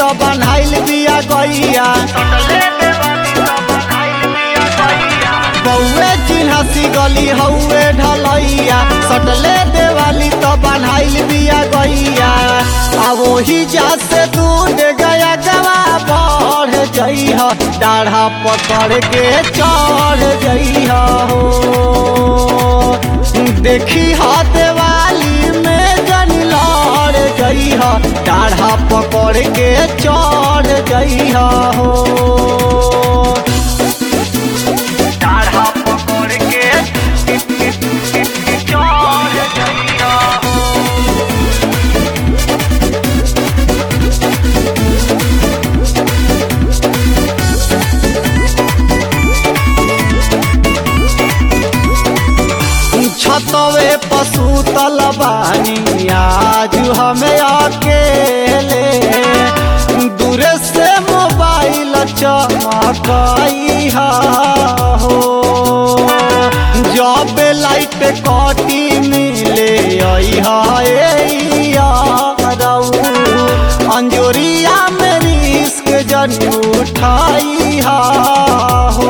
तो बनाइल बिया गैया बउए चिन्हसी गली हउए ढलैया सटले देवाली तो बनाइल बिया गैया आ वही जा से दूध गया गवा बढ़ जइह डाढ़ा पकड़ के चढ़ जइह हो देखी हा देवाली में जन लड़ जइह डाढ़ा पकड़ के चढ़ जइह हो डाढ़ा पकड़ के चढ़ जइहा छतवे पशु तलबानी आज हमें अकेले दूर से मोबाइल चमकई हो जब लाइट कटी मिले अंजोरिया में रिस्क जन उठाई हो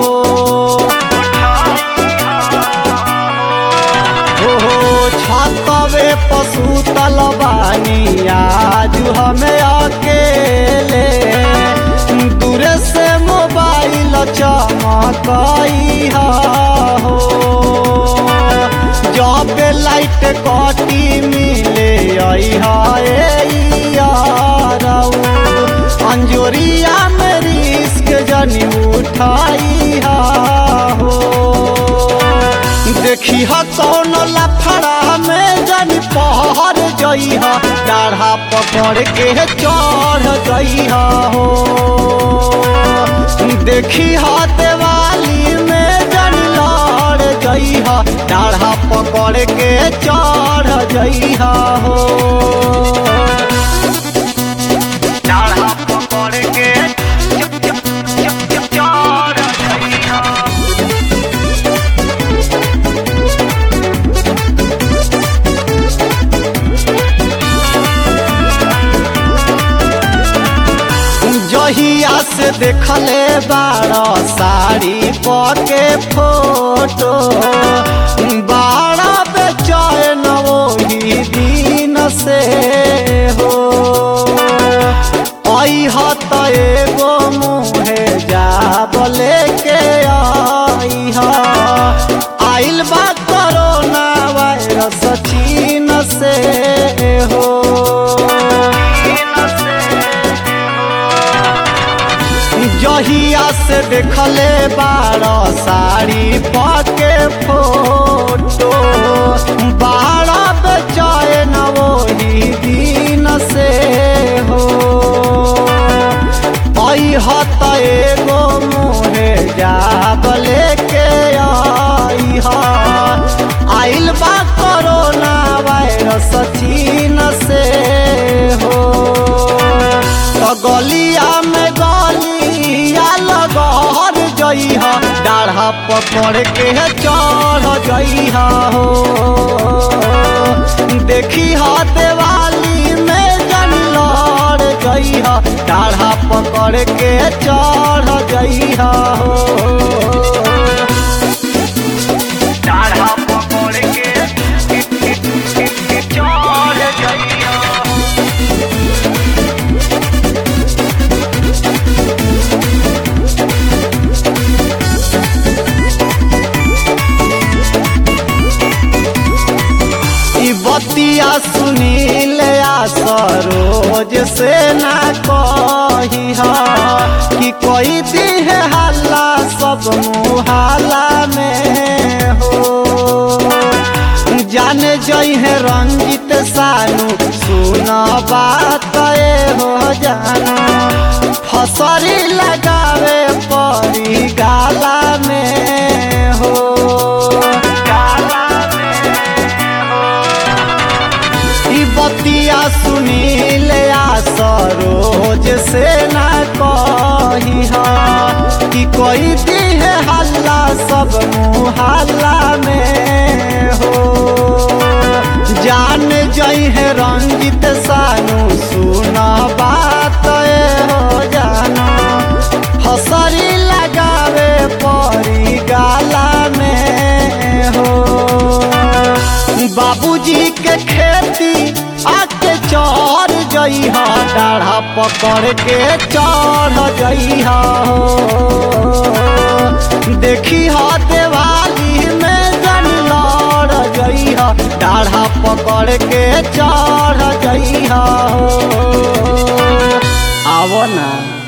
हो छतवे पशु तलबानी आज हमें अकेले दूर से मोबाइल चमकई हो जब लाइट कटी मिले अंजोरिया में रिस्क जनी उठाई हो देखी ह कौन लफड़ा में जन पहर जइह डाढ़ा पकड़ के चढ़ जइह हो देखी ह देवाली में जन लड़ जइह डाढ़ा पकड़ के चढ़ जइह हो डाढ़ा पकड़ के चढ़ जइहा जहिया से देखले बारह साड़ी पके फोटो बारह बेचैन वही दिन से हो अह त एगो मुहे जाब लेके अइह आइल बा कोरोना वायरस चीन से हो जहिया से देखले बारह साड़ी पके फोटो बारह बेचैन वही दिन से हो अह त एगो मुहे जाब लेके अइह आइल बा कोरोना वायरस चीन से हो तो गलिया में गलिया लगहर जइह डाढ़ा पकड़ के चढ़ जइह हो देखी ह देवाली में जन लड़ जइह डाढ़ा पकड़ के चढ़ जइह हो डाढ़ा पकड़ के चढ़ जइहा ई बतिया सुनील आ सरोज से ना कही कि कोई दी है हल्ला सब मुहाला में हो जाने जई है रंजित सानू सुन बात ए हो जाना फसरी लगावे परी गाला में हो गाला में ई बतिया सुनील आ सरोज से ना कही कि कोई दी है हल्ला सब मुहल्ला में हो जान जई है रंजित सानू सुन बात ए हो बाबूजी के खेती आके चढ़ जइहा डाढ़ा पकड़ के चढ़ जइहा देखी हा देवाली में जन लड़ जइहा डाढ़ा पकड़ के चढ़ जइहा आवो ना